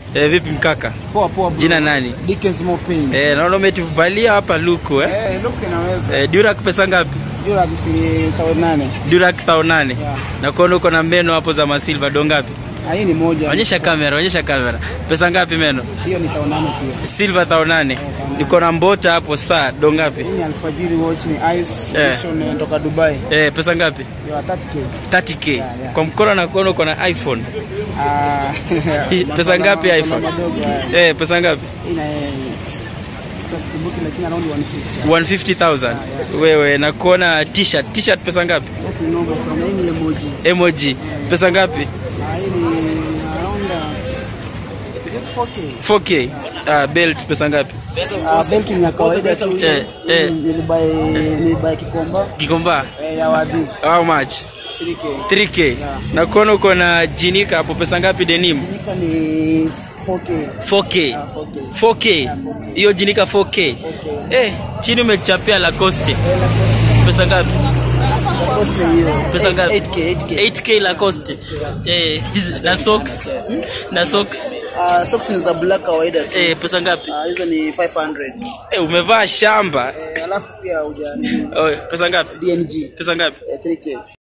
Eh, vipi mkaka? Poa poa bro. Jina nani? Dickens Mopin. Eh, naona umetuvalia hapa luku eh? Eh, look inaweza. Eh, Durak pesa ngapi? Jura kifiri tao nane. Durak tao nane. Yeah. Na kuona uko na meno hapo za masilva do ngapi? Ah, hii ni moja. Onyesha kamera, onyesha kamera. Pesa ngapi meno? Hiyo ni tao nane pia. Silva tao nane. Niko na mbota hapo saa do ngapi? Hii ni alfajiri watch ni ice Eh. edition kutoka Dubai. Eh, pesa ngapi? Hiyo 30k. 30k. Yeah, yeah. Kwa mkono na kuona uko na iPhone. Ah. Hii, pesa mapana- ngapi mapana iPhone? madogo haya. Eh, pesa ngapi? Hii na sikumbuki lakini around 150. 150,000. Wewe na kuona t-shirt. T-shirt pesa ngapi? Sasa ni nomba from hii ni emoji. Emoji. Pesa ngapi? Ah, hii ni around uh, 4k. 4k. Ah, belt pesa ngapi? Ah, belt ni ya kawaida tu. Eh, eh. Nilibai nilibai kikomba Kikomba. eh, ya wadi How much? 3k. 3k. Na kuona uko na jinika hapo pesa ngapi denim? Nika ni 4k. 4k. Ah, 4k. 4k. Hiyo jinika 4k. Eh, chini umechapia Lacoste. Pesa ngapi? Cost hiyo. Pesa ngapi? 8k, 8k. 8k Lacoste. Eh, hizi na socks. Na socks. Ah, socks ni za black kawaida tu. Eh, pesa ngapi? Ah, hizo ni 500. Eh, umevaa shamba. Eh, alafu pia hujani Oh, pesa ngapi? DNG Pesa ngapi? eh, 3k.